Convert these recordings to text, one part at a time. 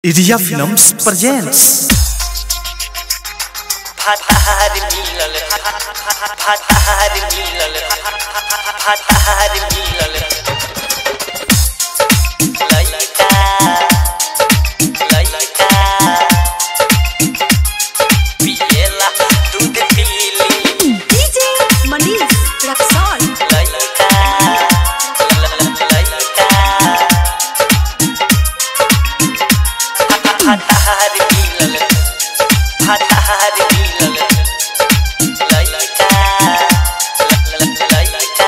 Iria Films presents फाटार मिलल फाटार मिलल फाटार मिलल लइका लइका पियला दूध पीली DJ Manish Raxol लइका लइका फाटार मिलल फाटार मिलल लइका लइका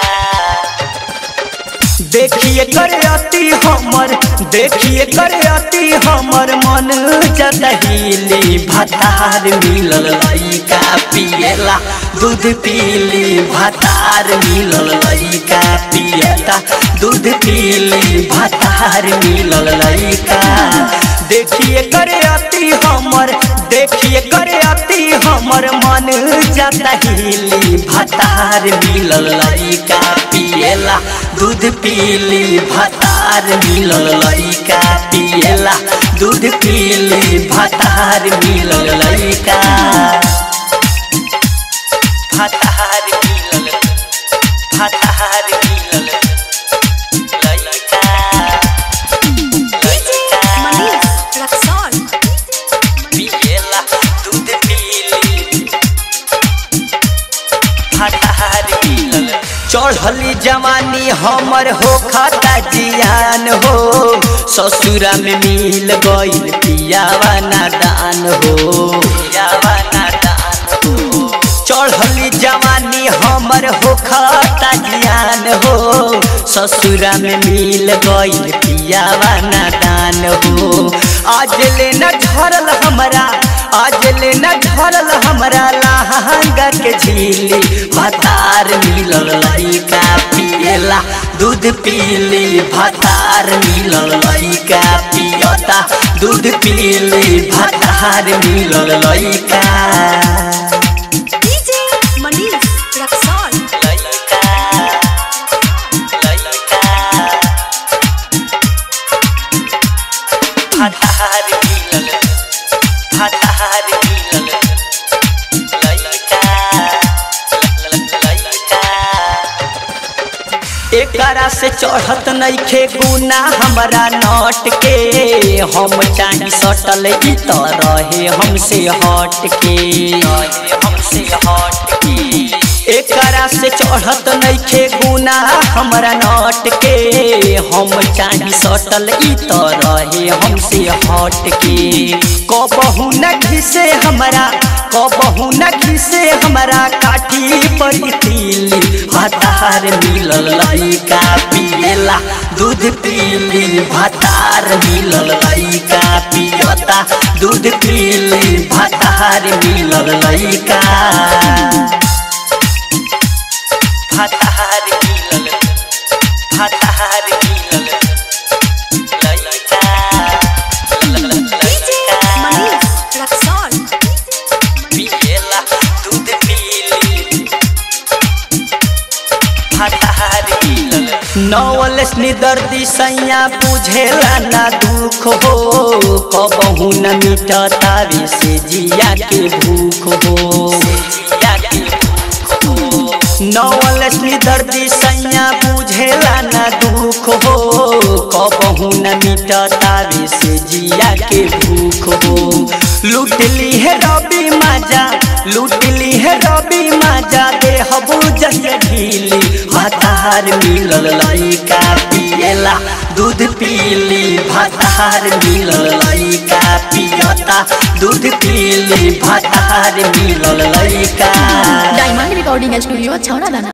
देखिए करे अति हमर देखिए करे अति हमर मन जतहीली भतार मिलल लइका पियला दूध पीली भतार मिलल लइका पियता दूध पीली भतार मिलल लइका देखिए करे अति हमर देखिए करे अति हमर मन जतहीली भतार मिलल लइका पियला दूध पीली भतार मिलल लइका पियला दूध पीली भतार मिलल लइका फाटार मिलल फाटार मिलल लइका DJ Manish Raxol पियला दूध पीली फाटार मिलल चढ़ली जवानी हमर हो खाता जियान हो ससुरा में मिल गईल पियावा नादान हो पियावा नादान हो चढ़ली जवानी हमर हो खाता जियान हो ससुरा में मिल गईल पियावा नादान हो आज ले न झरल हमरा आज ले न झरल हमरा लहंगा के झीली भतार मिलल लइका पियला दूध पीली भतार मिलल लइका पियता दूध पीली भतार मिलल लइका DJ Manish Raxol लइका लइका फाटार मिलल फाटार मिलल लइका लइका एकरा से चढ़त नइखे गुना हमरा नट के हम चाही सटल ई त रहे हमसे हट के हमसे हट के एकरा से चढ़त नइखे गुना हमरा नट के हम चाही सटल ई त रहे हमसे हट के कबहू न घिसे हमरा कबहू न घिसे हमरा काठी पर तीली भतार मिलल लइका पियला दूध पीली भतार मिलल लइका पियता दूध पीली भतार मिलल लइका फाटार मिलल फाटार मिलल लइका DJ Manish Raxol पियला दूध पीली फाटार मिलल नवल दर्दी सैया बुझेला ना दुख हो कबहू न मिटता रे से जिया के भूख हो जिया के भूख हो नवल दर्दी सैया बुझेला ना दुख हो कबहू न मिटता रे से जिया के भूख हो लूटली है रवि माजा लूटली है रवि माजा दे हबू जैसे ढीली भतार मिलल लइका पियला दूध पीली भतार मिलल लइका पियता दूध पीली भतार मिलल लइका डायमंड रिकॉर्डिंग स्टूडियो छौड़ा दाना